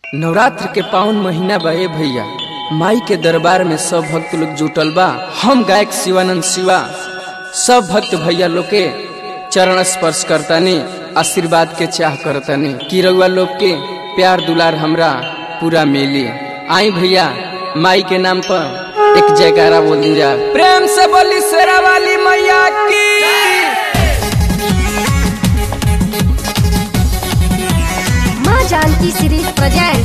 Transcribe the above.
नवरात्र के पावन महीना बा ए भैया माई के दरबार में सब भक्त लोग जुटल बा हम गायक शिवानंद शिवा सब भक्त भैया लोग के चरण स्पर्श करतानी आशीर्वाद के चाह करतानी कि रउआ लोग के प्यार दुलार हमरा पूरा मिली आई भैया माई के नाम पर एक जयकारा बोल दी जा प्रेम से बोली शेरा वाली मैया की माँ जानकी सीरीज प्रेजेंट